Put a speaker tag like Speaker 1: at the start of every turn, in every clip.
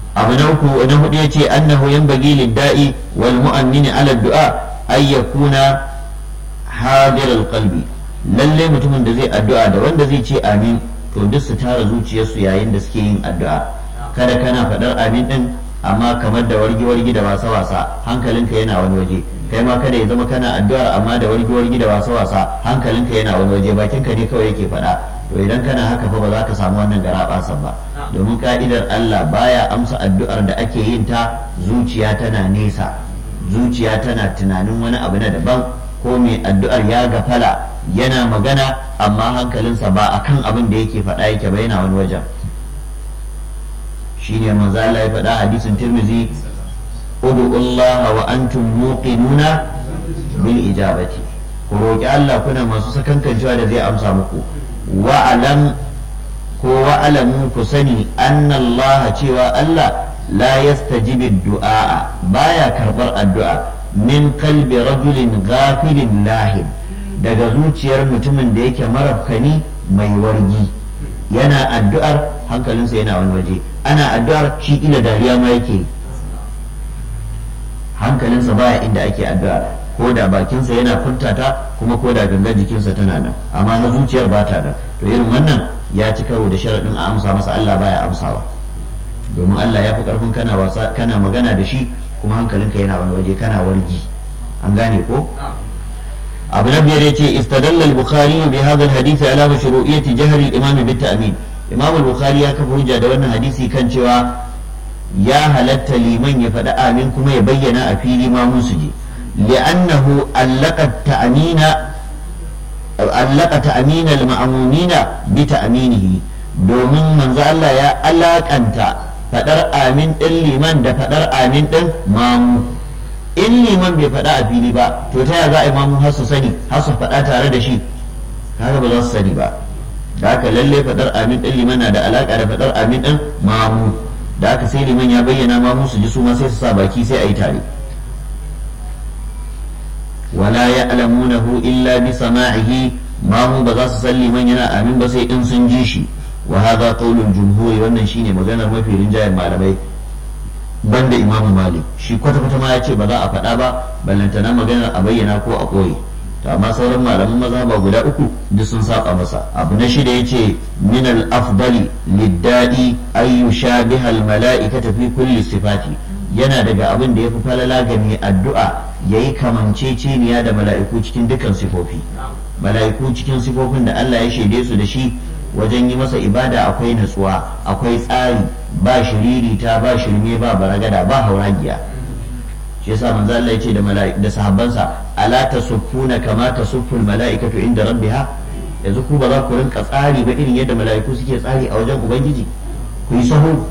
Speaker 1: abu na uku na hudu ya ce annahu yanbaghi lid-da'i wal mu'ammini ala du'a ay yakuna hadir al-qalbi lalle mutumin da zai addu'a da wanda zai ce amin to duk su tara zuciyarsu yayin da suke yin addu'a kada kana faɗar amin din amma kamar da wargi-wargi da wasa-wasa hankalinka yana wani waje kai ma kada ya zama kana addu'ar amma da wargi-wargi da wasa-wasa hankalinka yana wani waje bakinka ne kawai yake faɗa to idan kana haka fa ba za ka samu wannan garaɓasan ba domin ka'idar Allah baya amsa addu'ar da ake yin ta zuciya tana nesa zuciya tana tunanin wani abu na daban ko mai addu'ar ya gafala yana magana amma hankalinsa ba akan abin da yake faɗa yake ba yana wani wajen shine manzo Allah ya faɗa hadisin Tirmidhi ud'u Allah wa antum muqinuna bil ijabati ku roki Allah kuna masu sakankancewa da zai amsa muku wa alam ko wa alamu ku sani anna Allah cewa Allah la yastajibu du'a baya karbar addu'a min kalbi rajulin ghafilin lahin daga zuciyar mutumin da yake marafkani mai wargi yana addu'ar hankalinsa yana wani waje ana addu'ar shi ila dariya ma yake hankalinsa baya inda ake addu'a ko da bakinsa yana furtata kuma ko da gangan jikinsa tana nan amma na zuciyar ba ta da to irin wannan ya ci karo da sharaɗin a amsa masa Allah baya amsawa domin Allah ya fi ƙarfin kana wasa kana magana da shi kuma hankalinka yana wani waje kana wargi an gane ko abu na biyar yace istadalla al-bukhari bi hadha al-hadith ala mashru'iyyati jahr al-imam bi ta'min imam al-bukhari ya kafa hujja da wannan hadisi kan cewa ya halatta liman ya faɗi amin kuma ya bayyana a fili ma musu je li'annahu allaka ta'mina allaka ta'mina al-ma'mumina bi ta'minihi domin manzo Allah ya alakanta faɗar amin ɗin liman da faɗar amin ɗin mamu in liman bai faɗa a fili ba to ta za a yi mamu har su sani har su faɗa tare da shi kaga ba za su sani ba da haka lalle faɗar amin ɗin liman na da alaƙa da faɗar amin ɗin mamu da haka sai liman ya bayyana mamu su ji su ma sai su sa baki sai a yi tare wala ya'lamunahu illa bi sama'ihi mamu ba za su san liman yana amin ba sai in sun ji shi wa hadha qawlul jumhur wannan shine maganar mafi rinjayen malamai banda imam malik shi kwata kwata ma ya ce ba za a faɗa ba ballantana maganar a bayyana ko a koyi to amma sauran malaman maza ba guda uku duk sun saba masa abu na shida yace min al afdali liddadi ay yushabiha al mala'ikata fi kulli sifati yana daga abin da yafi falala ga mai addu'a yayi kamanceceniya da mala'iku cikin dukkan sifofi mala'iku cikin sifofin da Allah ya shaide su da shi wajen yi masa ibada akwai natsuwa akwai tsari ba shiririta ba shirme ba baragada ba hauragiya shi yasa manzo Allah ya ce da da sahabbansa ala tasuffuna kama tasufful mala'ikatu inda rabbiha yanzu ku ba za ku rinka tsari ba irin yadda mala'iku suke tsari a wajen ubangiji ku yi sahu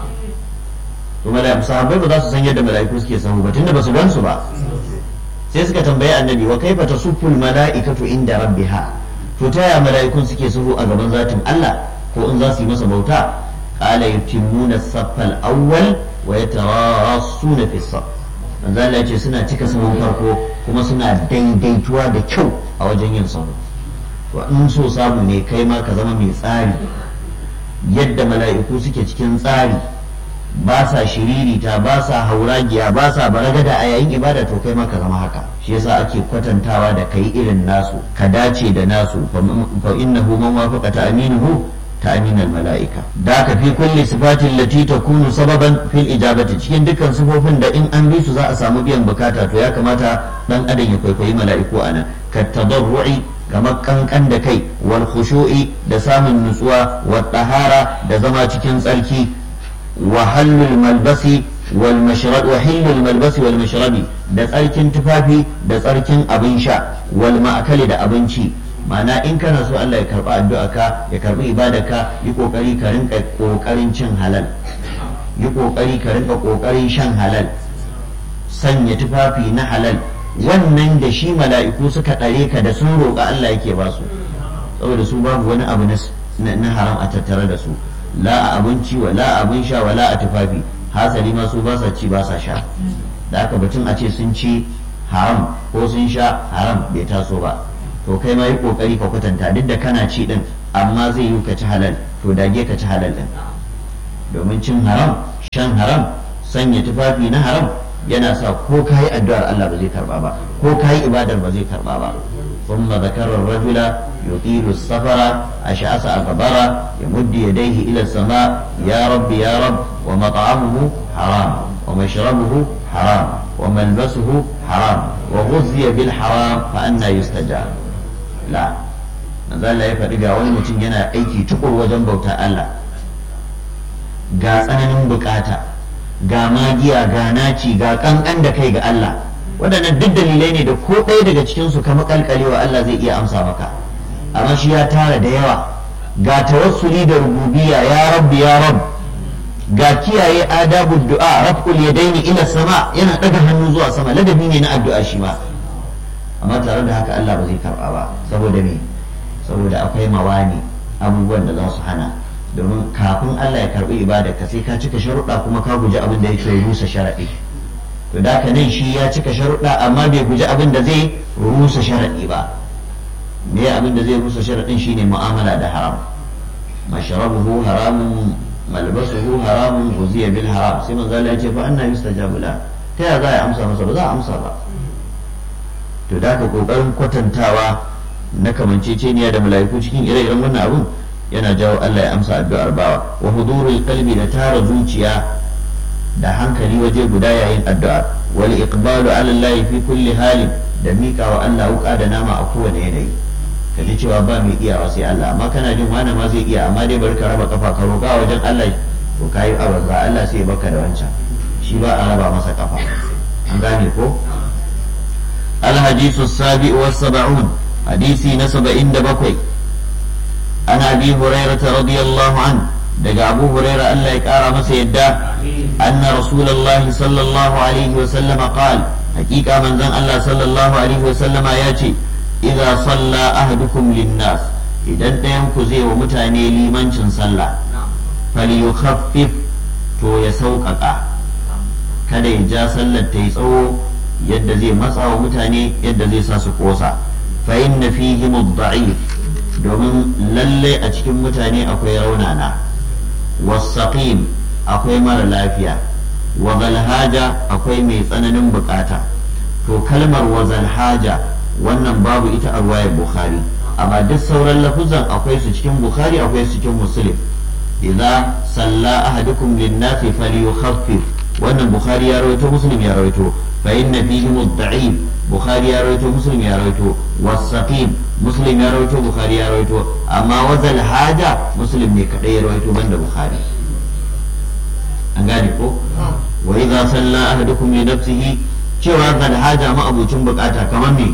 Speaker 1: to mala'iku sahabbai ba za su san yadda mala'iku suke sahu ba tunda ba su gansu ba sai suka tambayi annabi wa kaifa tasufful mala'ikatu inda rabbiha to ta yaya mala'ikun suke sahu a gaban zatin Allah ko in za su yi masa bauta qala yutimmuna as-saffal awwal wa yatarassuna fi as-saff manzo Allah ce suna cika sahun farko kuma suna daidaituwa da kyau a wajen yin sahu to in so samu ne kai ma ka zama mai tsari yadda mala'iku suke cikin tsari ba sa shiririta ba sa hauragiya ba sa baragada a yayin ibada to kai ma ka zama haka shi yasa ake kwatantawa da kai irin nasu ka dace da nasu fa innahu man wafaqa ta'minuhu ta'min al-mala'ika da ka fi kulli sifatin lati takunu sababan fil ijabati cikin dukkan sifofin da in an bi su za a samu biyan bukata to ya kamata dan adam ya kwaikwayi mala'iku anan ka tadarru'i kamar kankan da kai wal khushu'i da samun nutsuwa wa tahara da zama cikin tsarki wa hallul malbasi wal mashrab wa hillul malbasi wal mashrabi da tsarkin tufafi da tsarkin abin sha wal ma'akali da abinci ma'ana in kana so Allah ya karba addu'a ka ya karbi ka yi kokari ka rinka kokarin cin halal yi kokari ka rinka kokarin shan halal sanya tufafi na halal wannan da shi mala'iku suka ɗare ka da sun roƙa Allah yake ba su saboda su babu wani abu na haram a tattare da su la a abinci wa la abin sha wa la a tufafi hasali ma su ba sa ci ba sa sha da aka batun a ce sun ci haram ko sun sha haram bai taso ba to kai ma yi kokari ka kwatanta duk da kana ci din amma zai yi ka ci halal to dage ka ci halal din domin cin haram shan haram sanya tufafi na haram yana sa ko ka yi addu'ar Allah ba zai karba ba ko ka yi ibadar ba zai karba ba ثم ذكر الرجل يطيل السفر أشعث أغبر يمد يديه إلى السماء يا رب يا رب ومطعمه حرام ومشربه حرام وملبسه حرام وغذي بالحرام فأنا يستجاب لا manzo Allah ya faɗi ga wani mutum yana aiki tukur wajen bauta Allah ga tsananin bukata ga magiya ga naci ga kankan da kai ga Allah waɗannan duk dalilai ne da ko ɗaya daga cikinsu ka makalkalewa Allah zai iya amsa maka amma shi ya tara da yawa ga tawassuli da rububiyya ya rabbi ya rabb ga kiyaye adabu du'a raf'ul yadaini ila sama yana daga hannu zuwa sama ladabi ne na addu'a shi ma amma tare da haka Allah ba zai karba ba saboda me saboda akwai mawani abubuwan da za su hana domin kafin Allah ya karbi ibada ka sai ka cika sharuɗa kuma ka guji abin da yake rusa sharaɗi to da nan shi ya cika sharuɗa amma bai guji abin da zai rusa sharaɗi ba me abin da zai rusa sharaɗin shine mu'amala da haram mashrabuhu haramun malbasuhu haramun guziya bil haram sai manzo Allah ya ce fa anna yustajabu la ta ya za a amsa masa ba za a amsa ba to da ka kokarin kwatantawa na kamanceceniya da mala'iku cikin ire-iren wannan abun yana jawo Allah ya amsa addu'ar bawa wa hudurul qalbi da tara zuciya da hankali waje guda yayin addu'a wal iqbalu ala Allah fi kulli halin da mika wa Allah wuka da nama a kowane yanayi ka ji cewa ba mai iyawa sai Allah amma kana jin wani ma zai iya amma dai bari ka raba kafa ka roƙa wajen Allah to kayi abarza Allah sai baka da wancan shi ba a raba masa kafa an gane ko الحديث السابع والسبعون حديثي نسب عند بكوي عن ابي هريره رضي الله عنه دقى ابو هريره الا يكارى مسيدا ان رسول الله صلى الله عليه وسلم قال حقيقه من زن الله صلى الله عليه وسلم ياتي اذا صلى احدكم للناس idan ɗayan ku zai wa mutane limancin sallah falyukhaffif to ya sauƙaƙa kada ya ja sallar ta yi tsawo yadda zai matsa wa mutane yadda zai sa su kosa fa inna fihim ad-da'if domin lalle a cikin mutane akwai raunana wasaqim akwai mara lafiya wa haja akwai mai tsananin bukata to kalmar wa haja wannan babu ita a ruwayar bukhari amma duk sauran lafuzan akwai su cikin bukhari akwai su cikin muslim idza salla ahadukum lin-nasi falyukhaffif wannan bukhari ya rawaito muslim ya rawaito fa inna fihim ad-da'if bukhari ya rawaito muslim ya rawaito was-saqim muslim ya rawaito bukhari ya rawaito amma wazal haja muslim ne kadai ya rawaito banda bukhari an gane ko wa idza salla ahadukum li nafsihi cewa zal haja ma abucin bukata kamar me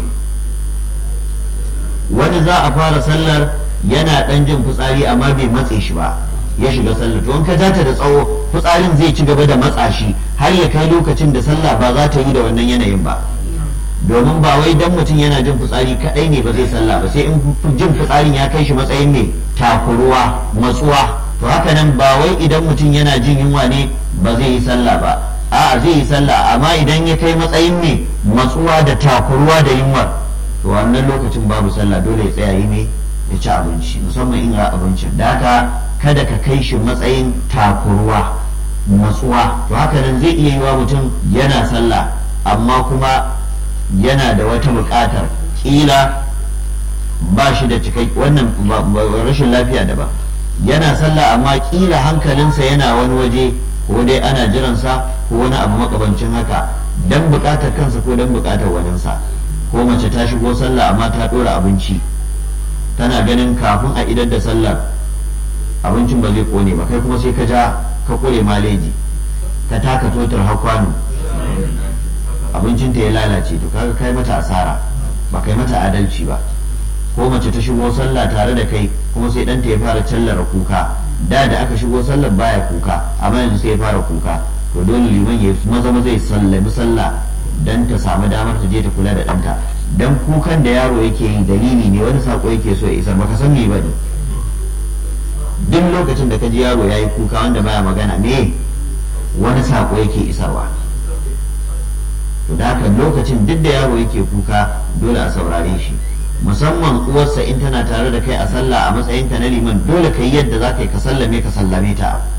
Speaker 1: wani za a fara sallar yana dan jin fitsari amma bai matse shi ba ya shiga sallar to in ka jata da tsawo fitsarin zai ci gaba da matsa shi har ya kai lokacin da sallah ba za ta yi da wannan yanayin ba domin ba wai dan mutum yana jin fitsari kadai ne ba zai sallah ba sai in jin fitsarin ya kai shi matsayin ne takuruwa matsuwa to haka nan ba wai idan mutum yana jin yunwa ne ba zai yi sallah ba a'a zai yi sallah amma idan ya kai matsayin ne matsuwa da takuruwa da yunwar to wannan lokacin babu sallah dole ya tsaya yi ne ya ci abinci musamman in ga abincin da haka kada ka kai shi matsayin takuruwa matsuwa to haka nan zai iya yi wa mutum yana sallah amma kuma yana da wata buƙatar ƙila ba shi da cikai wannan rashin lafiya da ba yana sallah amma ƙila hankalinsa yana wani waje ko dai ana jiransa ko wani abu makabancin haka dan buƙatar kansa ko dan buƙatar waninsa ko mace ta shigo sallah amma ta ɗora abinci tana ganin kafin a idar da sallar abincin ba zai kone ba kai kuma sai ka ja ka kure maleji ka taka totar hakwano abincinta ya lalace to kaga kai mata asara ba kai mata adalci ba ko mace ta shigo sallah tare da kai kuma sai ɗanta ya fara callara kuka da da aka shigo sallar baya kuka amma yanzu sai ya fara kuka to dole liman ya maza maza ya sallami sallah dan ta samu damar ta je ta kula da ɗanta dan kukan da yaro yake yi dalili ne wani sako yake so ya isar baka san me ba ne duk lokacin da ka ji yaro ya yi kuka wanda baya magana me wani sako yake isarwa to da haka lokacin duk da yaro yake kuka dole a saurare shi musamman uwarsa in tana tare da kai a sallah a matsayinka na liman dole ka yi yadda za ka yi ka sallame ka sallame ta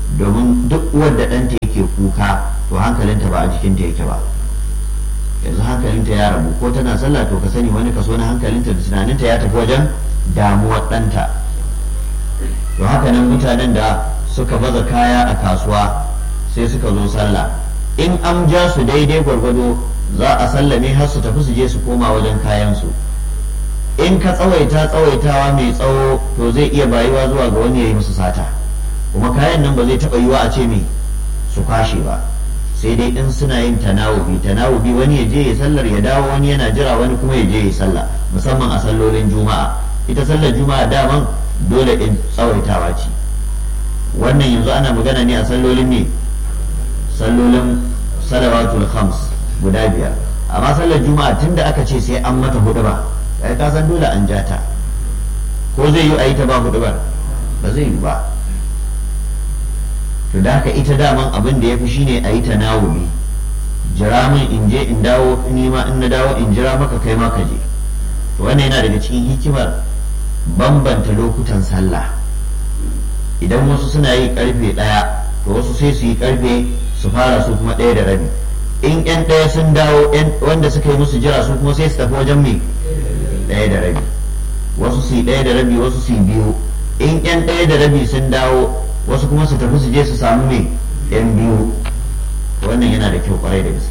Speaker 1: domin duk wadda ɗanta yake kuka to hankalinta ba a jikinta yake ba yanzu hankalinta ya rabu ko tana sallah to ka sani wani kaso na hankalinta da tunaninta ya tafi wajen damuwar ɗanta to haka nan mutanen da suka baza kaya a kasuwa sai suka zo sallah in an ja su daidai gwargwado za a sallame har su tafi su je su koma wajen kayansu in ka tsawaita tsawaitawa mai tsawo to zai iya bayuwa zuwa ga wani ya yi musu sata kuma kayan nan ba zai taɓa yiwa a ce me su kwashe ba sai dai in suna yin tanawubi tanawubi wani ya je ya sallar ya dawo wani yana jira wani kuma ya je ya sallah musamman a sallolin juma'a ita sallar juma'a daman dole in tsawaitawa ce wannan yanzu ana magana ne a sallolin ne sallolin salawatul khams guda biyar amma sallar juma'a tunda aka ce sai an mata hudu ba kai ka san dole an jata ko zai yi a yi ta ba hudu ba ba zai yi ba to da haka ita daman abin da ya fi shine a yi ta nawumi jira min in je in dawo ni ma in na dawo in jira maka kai ma ka je to wannan yana daga cikin hikimar bambanta lokutan sallah idan wasu suna yi karfe ɗaya to wasu sai su yi karfe su fara su kuma ɗaya da rabi in yan ɗaya sun dawo wanda suka yi musu jira su kuma sai su tafi wajen mai ɗaya da rabi wasu su yi ɗaya da rabi wasu su yi biyu in yan ɗaya da rabi sun dawo wasu kuma su tafi su je su samu mai yan biyu wannan yana da kyau kwarai da gaske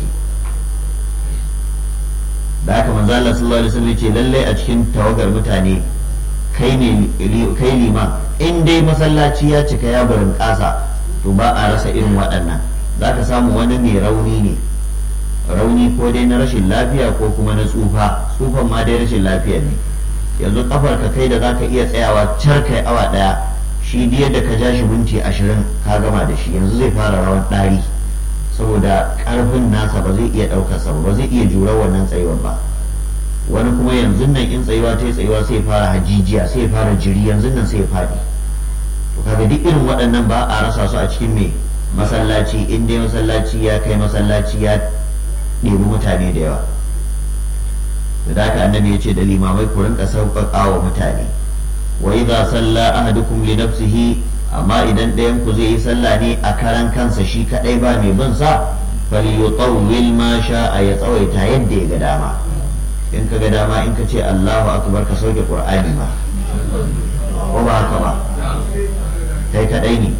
Speaker 1: da haka manzo Allah sallallahu alaihi wasallam ce lallai a cikin tawagar mutane kai ne kai lima in dai masallaci ya cika ya barin kasa to ba a rasa irin waɗannan za ka samu wani mai rauni ne rauni ko dai na rashin lafiya ko kuma na tsufa tsufan ma dai rashin lafiya ne yanzu kafar ka kai da zaka iya tsayawa car kai awa daya shi diya da ka ja shi minti ashirin ka gama da shi yanzu zai fara rawan ɗari saboda ƙarfin nasa ba zai iya ɗaukar sa ba zai iya jura wannan tsayuwar ba wani kuma yanzu nan in tsayuwa ta tsayuwa sai fara hajijiya sai fara jiri yanzu nan sai faɗi to kaga duk irin waɗannan ba a rasa su a cikin mai masallaci in dai masallaci ya kai masallaci ya ɗebi mutane da yawa da haka annabi ya ce da limamai ku rinka sauƙaƙa wa mutane wa idza salla ahadukum li nafsihi amma idan ɗayan ku zai yi sallah ne a karan kansa shi kadai ba mai bin sa falyutawwil ma sha'a ya tsawaita yadda ya ga dama in ka ga dama in ka ce Allahu akbar ka sauke Qur'ani ma ko ba haka ba kai kadai ne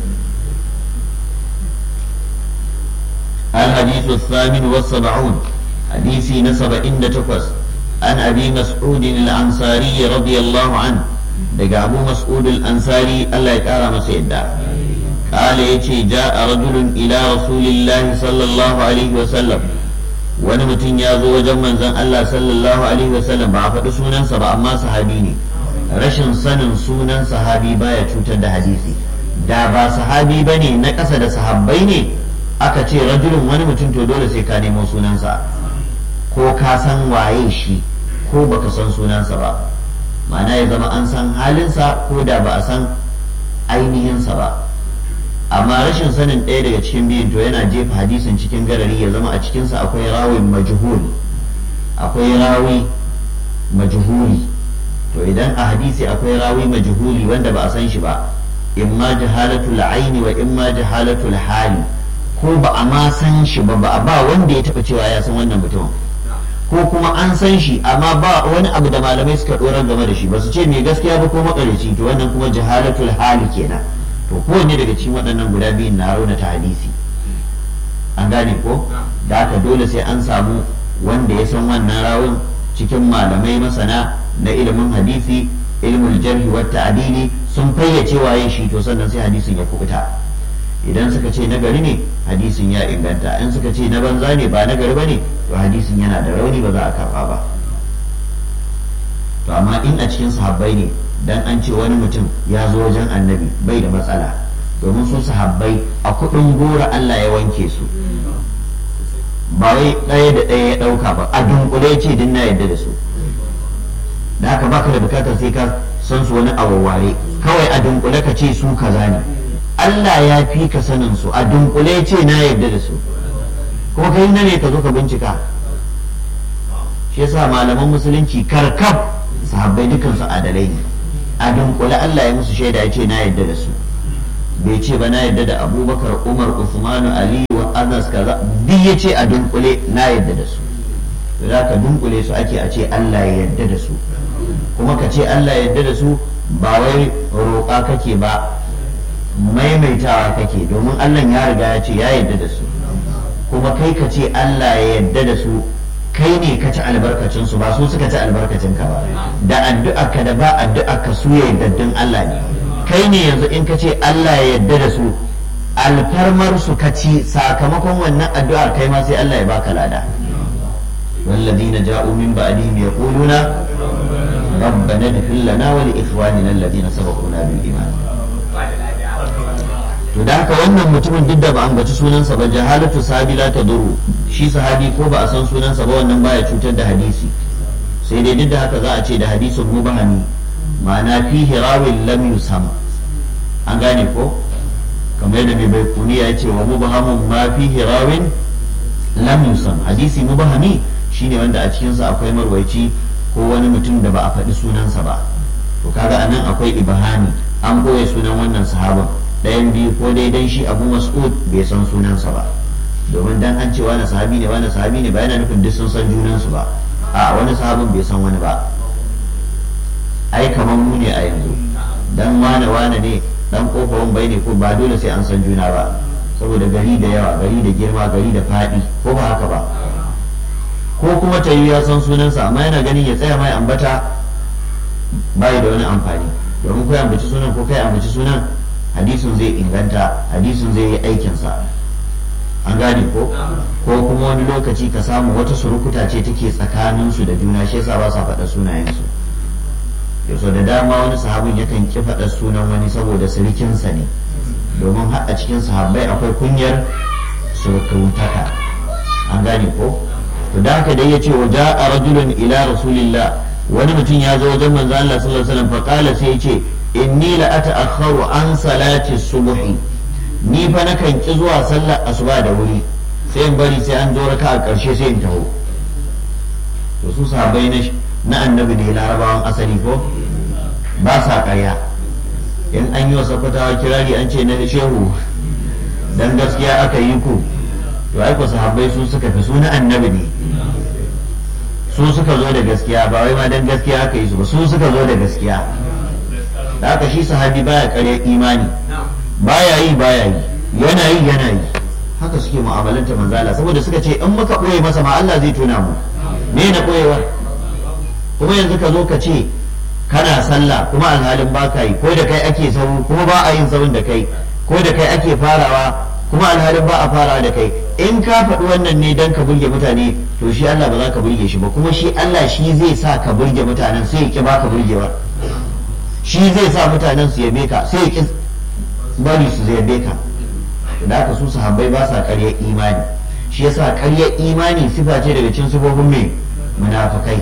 Speaker 1: الحديث الثامن والسبعون حديثي نسب إن تقص عن أبي مسعود الأنصاري رضي الله عنه دقى أبو مسعود الأنصاري الله يكرم سيدا قال يتي جاء رجل إلى رسول الله صلى الله عليه وسلم wani mutum ya zo wajen manzon Allah sallallahu alaihi wasallam ba a faɗi sunansa ba amma sahabi ne rashin sanin sunan sahabi baya cutar da hadisi da ba sahabi bane na ƙasa da sahabbai ne aka ce rajulun wani mutum to dole sai ka nemo sunansa ko ka san waye shi ko baka san sunansa ba ma'ana ya zama an san halinsa ko da ba a san ainihinsa ba amma rashin sanin ɗaya daga cikin biyun to yana jefa hadisin cikin garari ya zama a cikinsa akwai rawin majhul akwai rawi majhuli to idan a hadisi akwai rawi majhuli wanda ba a san shi ba imma jahalatul aini wa imma jahalatul hali ko ba a ma san shi ba ba ba wanda ya taba cewa ya san wannan mutum ko kuma an san shi amma ba wani abu da malamai suka dorar game da shi ba su ce mai gaskiya ba ko makarici to wannan kuma jahalatul hali kenan to kowanne daga cikin waɗannan guda biyun na raunata hadisi an gane ko da haka dole sai an samu wanda ya san wannan rawun cikin malamai masana na ilimin hadisi ilmul jarhi wa ta'dili sun fayyace waye shi to sannan sai hadisin ya kubuta idan suka ce nagari ne hadisin ya inganta in suka ce na banza ne ba nagari ba ne to hadisin yana da rauni ba za a karba ba to amma in a cikin sahabbai ne dan an ce wani mutum ya zo wajen annabi bai da matsala domin su sahabbai a kudin gora Allah ya wanke su ba wai ɗaya da ɗaya ya ɗauka ba a dunkule ce din na yadda da su da haka baka da bukatar sai ka san su wani awaware kawai a dunkule ka ce su kaza ne Allah ya fi ka sanin su a dunkule ce na yadda da su kuma kai na ne ka zo ka bincika shi yasa malaman musulunci karkab sahabbai dukansu adalai ne a dunkule Allah ya musu shaida ya ce na yadda da su bai ce ba na yadda da abubakar umar usmanu ali wa anas kaza duk ya ce a dunkule na yadda da su za ka dunkule su ake a ce allah ya yadda da su kuma ka ce allah ya yadda da su ba wai roƙa kake ba maimaitawa kake domin allah ya riga ya ce ya yadda da su kuma kai ka ce allah ya yadda da su kai ne ka ci albarkacin su ba su suka ci albarkacin ka ba da addu'arka da ba addu'arka su ya yardaddin Allah ne kai ne yanzu in ka ce Allah ya yarda da su alfarmar su ka ci sakamakon wannan addu'ar kai ma sai Allah ya baka lada والذين جاءوا من بعدهم يقولون ربنا اغفر لنا ولإخواننا الذين سبقونا بالإيمان to da haka wannan mutumin duk da ba an baci sunansa ba jahalatu sahabi la ta duru shi sahabi ko ba a san sunansa ba wannan baya cutar da hadisi sai dai duk da haka za a ce da hadisin mubahami ma'ana fihi rawin lam yusam an gane ko kamar yadda mai baikuni ya ce wa mubahamun ma fihi rawin lam yusam hadisi mubahami shine wanda a cikinsa akwai marwaici ko wani mutum da ba a faɗi sunansa ba to kaga anan akwai ibahani an boye sunan wannan sahaban ɗayan biyu ko dai dan shi abu mas'ud bai san sunansa ba domin dan an ce wani sahabi ne wani sahabi ne ba yana nufin duk sun san junansu ba a wani sahabin bai san wani ba ai kamar mu ne a yanzu dan wane wane ne dan kofarin bai ne ko ba dole sai an san juna ba saboda gari da yawa gari da girma gari da faɗi ko ba haka ba ko kuma ta ya san sunansa amma yana ganin ya tsaya mai ambata bai da wani amfani domin kai ambaci sunan ko kai ambaci sunan hadisin zai inganta hadisin zai yi aikinsa an gane ko ko kuma wani lokaci ka samu wata surukuta ce take tsakaninsu da juna shi yasa ba sa faɗa sunayensu yaso da dama wani sahabin yakan ki faɗa sunan wani saboda sirikinsa ne domin har a cikin sahabbai akwai kunyar surukutaka an gane ko to da haka dai yace wa ja'a rajulun ila rasulillah wani mutum ya zo wajen manzo Allah sallallahu alaihi wasallam fa qala sai yace inni la ata'akhkharu an salati subhi ni fa nakan ki zuwa sallar asuba da wuri sai in bari sai an zo raka a karshe sai in taho to su sahabbai na na annabi ne larabawan asali ko ba sa karya in an yi wa sakwatawa kirari an ce na shehu dan gaskiya aka yi ku to ai ku sahabbai su suka fi su na annabi ne su suka zo da gaskiya ba wai ma dan gaskiya aka yi su ba su suka zo da gaskiya da haka shi sahabi baya kare imani baya yi baya yi yana yi yana yi haka suke mu'amalanta manzala saboda suka ce in muka ɓoye masa ma Allah zai tona mu me na ɓoyewa kuma yanzu ka zo ka ce kana sallah kuma alhalin ba ka yi ko da kai ake sahu kuma ba a yin sahun da kai ko da kai ake farawa kuma alhalin ba a farawa da kai in ka faɗi wannan ne don ka burge mutane to shi Allah ba za ka burge shi ba kuma shi Allah shi zai sa ka burge mutanen sai ya ki baka burgewa shi zai sa mutanen su yabe ka sai ya ki bari su yabe ka da haka su sahabbai ba sa ƙaryar imani shi yasa ƙaryar imani sifa ce daga cikin sifofin mai munafikai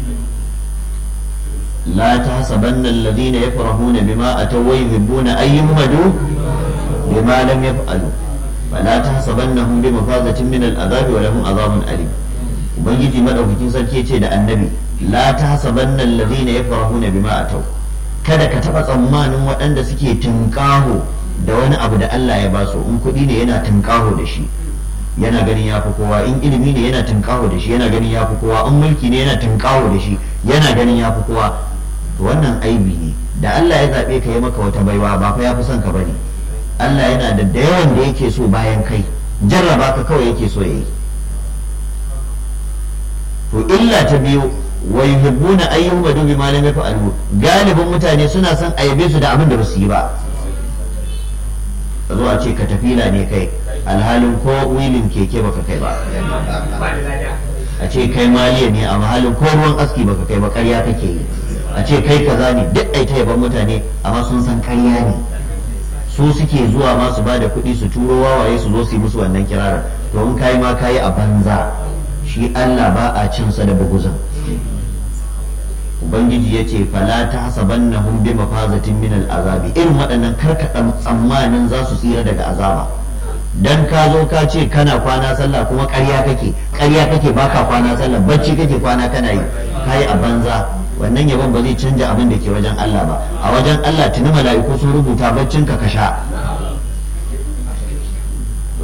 Speaker 1: لا تحسبن الذين يفرحون بما أتوا ويحبون أن يهمدوا بما لم يفعلوا فلا تحسبنهم بمفازة من العذاب ولهم عذاب أليم ubangiji madaukakin sarki ce da annabi la tahsabanna alladhina yafrahuna bima atau kada ka taba tsammanin waɗanda suke tunƙaho da wani abu da Allah ya basu in kuɗi ne yana tunƙaho da shi yana ganin ya fi kowa in ilimi ne yana tunƙaho da shi yana ganin ya fi kowa in mulki ne yana tunƙaho da shi yana ganin ya fi kowa to wannan aibi ne da Allah ya zaɓe ka yi maka wata baiwa ba fa ya fi son ka bane Allah yana da da yawan da yake so bayan kai jarraba ka kawai yake so yayi to illa ta biyu wa yuhibbuna an yuhmadu bima lam yaf'alu galibin mutane suna son a yabe su da abin da ba su yi ba zo a ce ka tafila ne kai alhalin ko wilin keke baka kai ba a ce kai maliya ne a mahalin ko ruwan aski baka kai ba ƙarya kake yi a ce kai kaza ne duk ai ta yaban mutane amma sun san ƙarya ne su suke zuwa ma su bada kuɗi su turo wawaye su zo su yi musu wannan kirarin to in kai ma kayi a banza shi Allah ba a cin sa da buguzan ubangiji ya ce fala ta hasabannahum bi mafazatin min al'azabi irin waɗannan karkaɗa tsammanin za su tsira daga azaba dan ka zo ka ce kana kwana sallah kuma ƙarya kake ƙarya kake baka kwana sallah bacci kake kwana kana yi kai a banza wannan yabon ba zai canja abin da ke wajen Allah ba a wajen Allah tuni mala'iku sun rubuta baccin ka kasha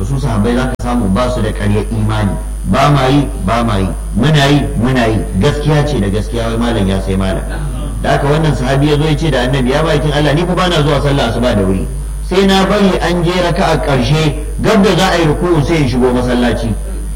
Speaker 1: su sahabbai za ka samu ba su da ƙaryar imani ba ma yi ba ma yi muna yi muna yi gaskiya ce da gaskiya wai malam ya sai malam da haka wannan sahabi ya zo ya ce da annabi ya bakin Allah ni fa bana zuwa sallah asuba da wuri sai na bari an je raka a ƙarshe gab da za a yi ruku'u sai in shigo masallaci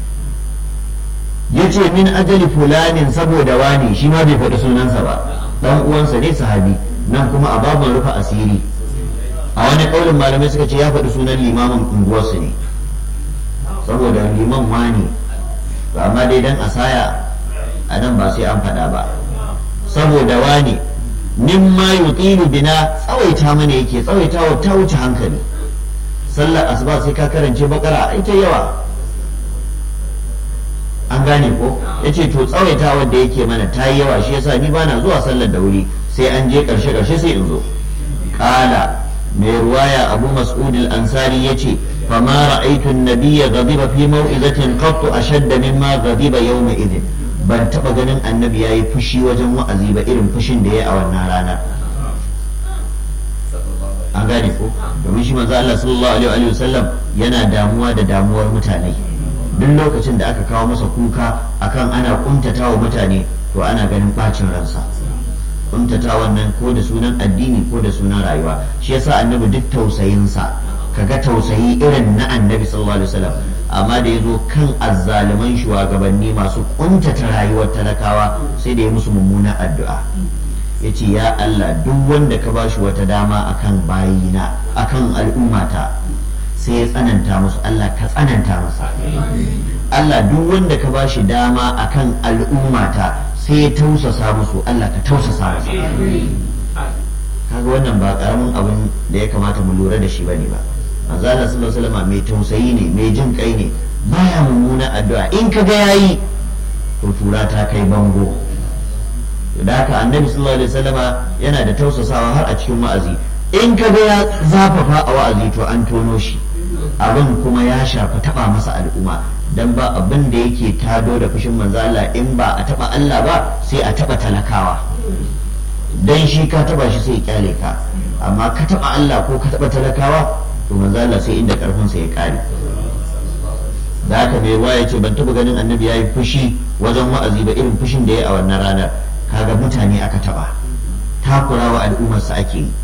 Speaker 1: ya ce min ajali fulanin saboda wani shi ma bai faɗi sunansa ba dan uwansa ne sahabi nan kuma a babin rufe asiri a wani ƙaunin malamai suka ce ya faɗi sunan limamin unguwarsu ne saboda liman wani amma dai dan asaya a nan ba sai an faɗa ba saboda wani mimma yutilu bina tsawaita mana yake tsawaitawa ta wuce hankali sallar asuba sai ka karance bakara ita yawa an gane ko yace to tsawaita wanda yake mana ta yi yawa shi yasa ni bana zuwa sallar da wuri sai an je karshe karshe sai in zo kala mai ruwaya abu mas'ud al-ansari yace fama ra'aytu an-nabiyya ghadiba fi maw'izatin qattu ashadda mimma ghadiba yawma idhin ban taba ganin annabi yayi fushi wajen wa'azi ba irin fushin da yayi a wannan rana an gane ko domin shi manzo Allah sallallahu alaihi wa sallam yana damuwa da damuwar mutane duk lokacin da aka kawo masa kuka akan ana kuntata wa mutane to ana ganin bacin ransa kuntata wannan ko da sunan addini ko da sunan rayuwa shi yasa annabi duk tausayinsa kaga tausayi irin na annabi sallallahu alaihi wasallam amma da yazo kan azzaliman shugabanni masu kuntata rayuwar talakawa sai da ya musu mummunan addu'a yace ya Allah duk wanda ka bashi wata dama akan bayina akan al'ummata sai ya tsananta musu Allah ka tsananta masa Allah duk wanda ka bashi dama akan al'ummata sai ya tausasa musu Allah ka tausasa masa kaga wannan ba karamin abin da ya kamata mu lura da shi bane ba manzo Allah sallallahu alaihi wasallam mai tausayi ne mai jin kai ne baya mummuna addu'a in ka ga yayi to tura ta kai bango da haka annabi sallallahu alaihi wasallam yana da tausasawa har a cikin wa'azi in ka ga ya zafafa a wa'azi to an tono shi abin kuma ya shafi taba masa al'umma dan ba abin da yake tado da fushin manzo Allah in ba a taba Allah ba sai a taba talakawa dan shi ka taba shi sai kyale ka amma ka taba Allah ko ka taba talakawa to manzo Allah sai inda karfin sa ya kare da haka mai ruwa ya ce ban taba ganin annabi yayi fushi wajen wa'azi ba irin fushin da ya a wannan ranar kaga mutane aka taba takurawa al'ummarsa ake yi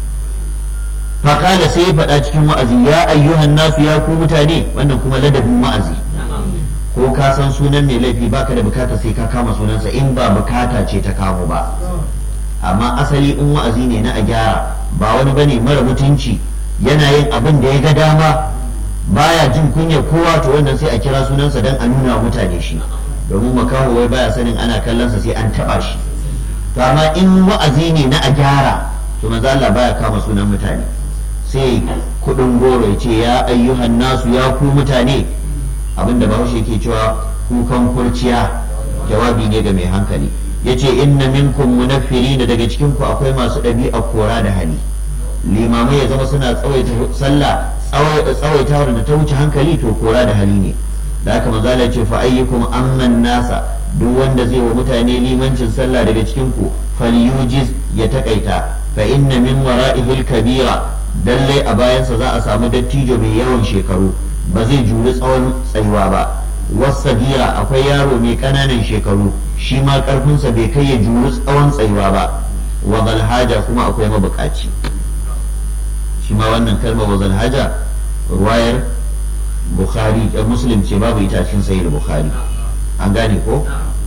Speaker 1: faƙala sai ya faɗa cikin wa'azi ya ayyuhan nasu ya ku mutane wannan kuma ladabin wa'azi ko ka san sunan mai laifi baka da bukata sai ka kama sunansa in ba bukata ce ta kamo ba amma asali in wa'azi ne na a gyara ba wani bane mara mutunci yana yin abin da ya ga dama baya jin kunya kowa to wannan sai a kira sunansa don a nuna wa mutane shi domin makaho wai baya sanin ana kallonsa sai an taɓa shi to amma in wa'azi ne na a gyara to manzo Allah baya kama sunan mutane sai kudin goro ya ce ya ayyuhan nasu ya ku mutane abinda bahaushe ke cewa kukan kurciya jawabi ne ga mai hankali ya ce inna minkum munaffirina daga cikin ku akwai masu ɗabi'a kora da hali limamai ya zama suna tsawaita sallah tsawaitawar da ta wuce hankali to kora da hali ne da haka manzo Allah ce fa ayyukum amman nasa duk wanda zai wa mutane limancin sallah daga cikin ku falyujiz ya takaita fa inna min wara'ihil kabira lallai a bayansa za a samu dattijo mai yawan shekaru ba zai juri tsawon tsayuwa ba wasagira akwai yaro mai ƙananan shekaru shi ma ƙarfinsa bai kai ya juri tsawon tsayuwa ba wa zalhaja kuma akwai mabukaci shi ma wannan kalmar wa zalhaja ruwayar bukhari da muslim ce babu ita cikin sahih bukhari an gane ko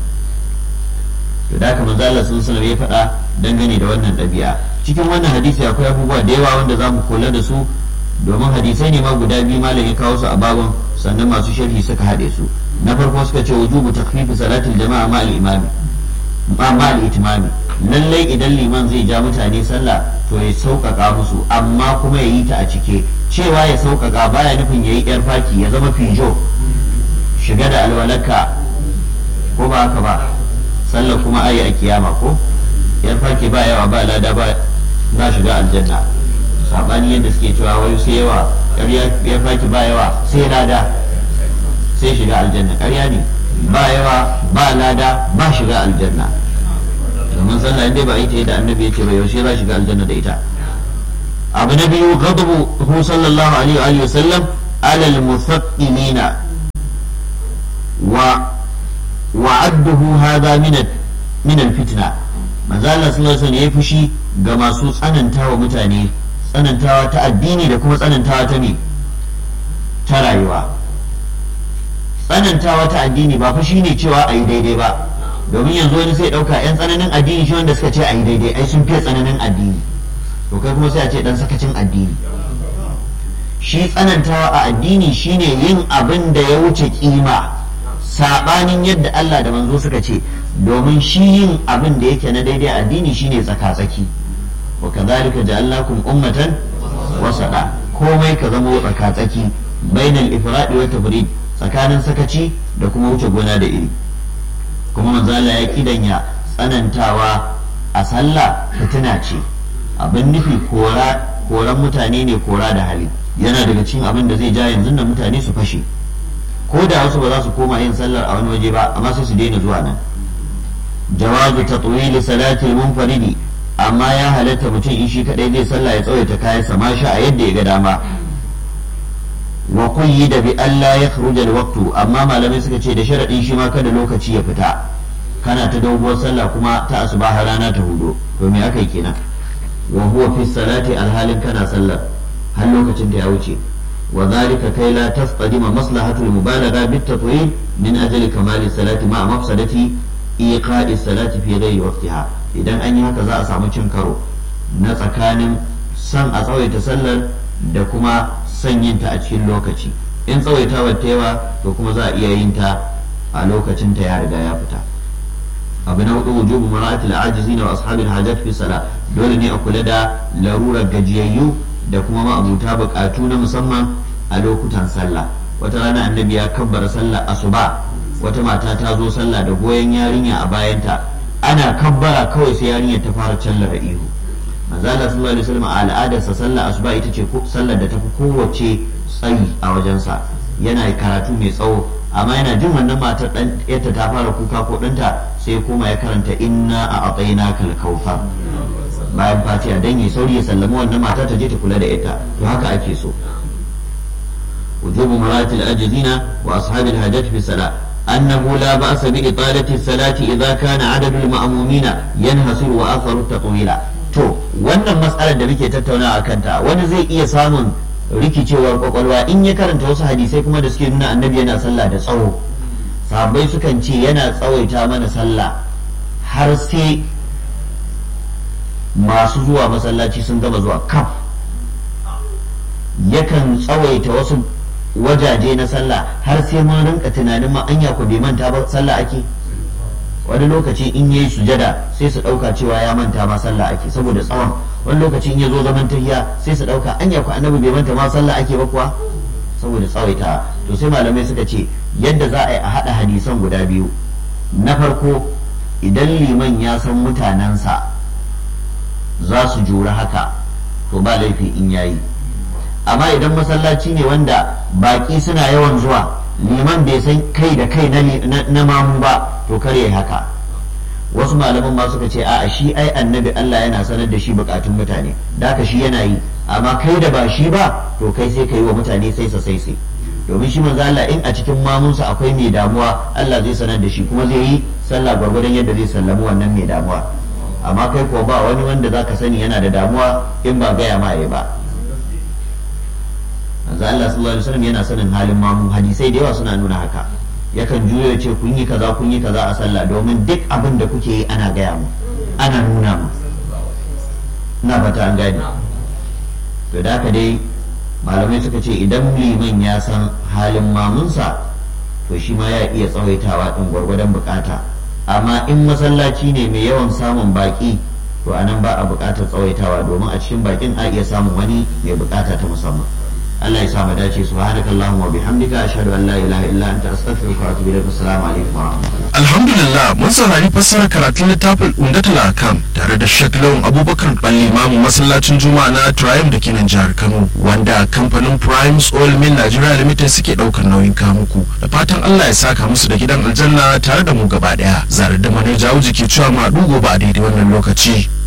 Speaker 1: to da haka manzo Allah sun sanar ya faɗa dangane da wannan ɗabi'a cikin wannan hadisi akwai abubuwa da yawa wanda za mu kula da su domin hadisai ne ma guda biyu malam ya kawo su a babun sannan masu sharhi suka haɗe su na farko suka ce wujubu takfifi salatul jama'a ma al-imami ma ma al-itimami lallai idan liman zai ja mutane sallah to ya sauƙaƙa musu amma kuma ya yi ta a cike cewa ya sauƙaƙa baya nufin ya yi yar faki ya zama fijo shiga da alwalaka ko ba haka ba sallah kuma ayi a kiyama ko yar faki ba yawa ba lada ba na shiga aljanna sabani yadda suke cewa wai sai yawa ya faki ba yawa sai lada sai shiga aljanna ƙarya ne ba yawa ba lada ba shiga aljanna domin sallah inda ba ita yadda annabi yake ba yaushe za shiga aljanna da ita abu na biyu ghadabu hu sallallahu alaihi wa sallam alal musaqqilina wa wa'adduhu hadha min min al-fitna manzo Allah sallallahu alaihi wasallam ya fushi ga masu tsanantawa mutane tsanantawa ta addini da kuma tsanantawa ta me ta rayuwa tsanantawa ta addini ba fa shine cewa a yi daidai ba domin yanzu wani sai ɗauka 'yan tsananin addini shi wanda suka ce a yi daidai ai sun fiye tsananin addini to kai kuma sai a ce dan sakacin addini shi tsanantawa a addini shine yin abin da ya wuce kima sabanin yadda Allah da manzo suka ce domin shi yin abin da yake na daidai addini shine tsaka-tsaki wa kadhalika ja'alnakum ummatan wasada komai ka zama tsaka-tsaki bainal ifradi wa tafrid tsakanin sakaci da kuma wuce gona da iri kuma manzo Allah ya kidanya tsanantawa a sallah fitina ce abin nufi kora koran mutane ne kora da hali yana daga cikin abin da zai ja yanzu da mutane su fashe ko da wasu ba za su koma yin sallar a wani waje ba amma sai su daina zuwa nan jawazu tatwili salati munfaridi amma ya halatta mutum in shi kadai zai sallah ya tsawaita kayan sa sha a yadda ya ga dama wa da bi Allah ya khruja waqtu amma malamai suka ce da sharadin shi ma kada lokaci ya fita kana ta doguwar sallah kuma ta asuba har rana ta hudu to me aka yi kenan wa huwa fi salati alhalin kana sallar har lokacin da ya wuce wa zalika kai la tasqadima maslahatul mubalagha bit tatwil min ajli kamali salati ma mafsadati iqa'i salati fi ghairi waqtiha idan an yi haka za a samu cin karo na tsakanin san a tsawaita sallar da kuma son yin ta a cikin lokaci in tsawaitawar ta yawa to kuma za a iya yin ta a lokacin ta ya riga ya fita abu na hudu wujubu mara'atil ajizina wa ashabil hajat fi sala dole ne a kula da larurar gajiyayyu da kuma ma'abuta bukatu na musamman a lokutan sallah wata rana annabi ya kabbara sallah asuba wata mata ta zo sallah da goyon yarinya a bayanta ana kabbara kawai sai yarinya ta fara callara ihu manzo Allah sallallahu alaihi wasallam a al'adarsa sallah asuba ita ce sallar da tafi kowace tsayi a wajensa yana karatu mai tsawo amma yana jin wannan matar dan yadda ta fara kuka ko ɗanta sai kuma ya karanta inna a atsaina kal kaufa bayan fatiha dan yi sauri ya sallama wannan mata ta je ta kula da ita to haka ake so wujubu maratil ajizina wa ashabil hajat fi salat أنه لا بأس بإطالة الصلاة إذا كان عدد المأمومين ينحصر وآخر التطويل to wannan matsalar da muke tattauna a kanta wani zai iya samun rikicewar kwakwalwa in ya karanta wasu hadisai kuma da suke nuna annabi yana sallah da tsawo sahabbai sukan ce yana tsawaita mana sallah har sai masu zuwa masallaci sun gama zuwa kaf yakan tsawaita wasu wajaje na sallah har sai mun rinka tunanin ma anya ku bai manta ba sallah ake wani lokaci in yayi sujada sai su dauka cewa ya manta ma sallah ake saboda tsawon wani lokaci in ya zo zaman tahiya sai su dauka anya ku annabi bai manta ma sallah ake ba kuwa saboda tsawaita to sai malamai suka ce yadda za a yi a hada hadisan guda biyu na farko idan liman ya san mutanensa za su jura haka to ba laifi in yayi amma idan masallaci ne wanda baki suna yawan zuwa liman bai san kai da kai na mamu ba to kar yayi haka wasu malaman ma suka ce a'a shi ai annabi Allah yana sanar da shi bukatun mutane da haka shi yana yi amma kai da ba shi ba to kai sai ka yi wa mutane sai sa sai sai domin shi manzo Allah in a cikin mamunsa akwai mai damuwa Allah zai sanar da shi kuma zai yi sallah gwargwadon yadda zai sallamu wannan mai damuwa amma kai ko ba wani wanda zaka sani yana da damuwa in ba gaya ma ba manzo Allah sallallahu alaihi wasallam yana sanin halin mamu hadisai da yawa suna nuna haka yakan juyo ya ce kun yi kaza kun yi kaza a sallah domin duk abin da kuke yi ana gaya mu ana nuna mu na fata an gane to da haka dai malamai suka ce idan liman ya san halin mamunsa to shi ma ya iya tsawaitawa din gwargwadon bukata amma in masallaci ne mai yawan samun baki to anan ba a bukatar tsawaitawa domin a cikin bakin a iya samun wani mai bukata ta musamman Allah ya sa mu dace subhanakallahumma wa bihamdika ashhadu an la ilaha illa anta astaghfiruka wa atubu ilaik assalamu alaikum wa rahmatullahi
Speaker 2: alhamdulillah mun saurari fassarar karatun littafin umdatul akam tare da Sheikh Lawan Abubakar Balli Imamu masallacin Juma'a na Triumph da ke nan jihar Kano wanda kamfanin Primes Oil Mill Nigeria Limited suke daukar nauyin kamuku da fatan Allah ya saka musu da gidan aljanna tare da mu gaba daya zarar da manar jawo jiki cewa ma dugo ba a daidai wannan lokaci